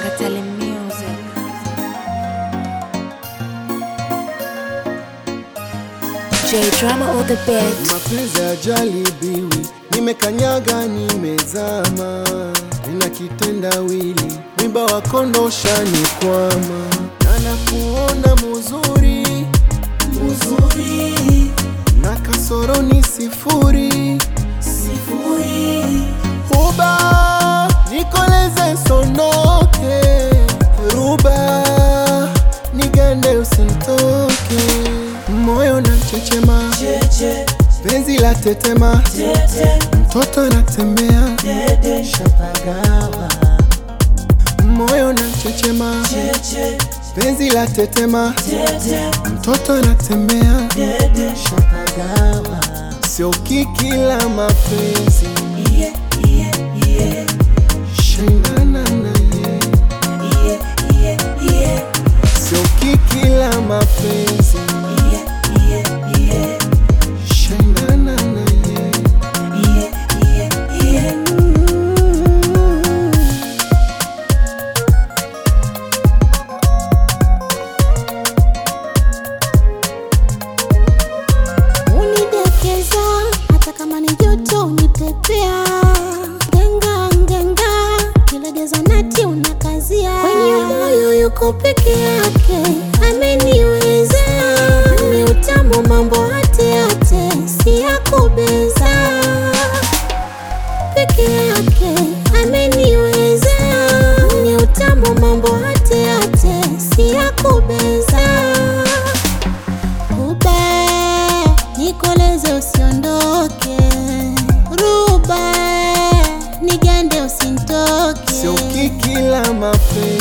Katale Music. J Drama all the best. Mapenzi ajalibiwi, nimekanyaga nimezama, nina kitendawili, mwiba wa kondosha ni kwama, na nakuona muzuri muzuri, na kasoro ni sifuri sifuri, uba nikoleze sonoke, ruba nigande usintoke, moyo na chechema penzi la tetema, mtoto anatembea shapagawa, moyo na chechema, penzi la tetema, mtoto anatembea shapagawa, sio kiki la mapenzi shindana naye, sio kiki la mapenzi shindana naye. unidekeza hata kama ni joto unipepea ngenga ngenga kilegeza nati unakazia kwenye moyo yuko peke yake ameniweza ni utamu mambo hate hate si ya kubeza peke yake ameniweza ni utamu mambo hate hate si ya kubeza Ruba, nikoleze usiondoke. Ruba, nigande usintoke. sio kiki la mapenzi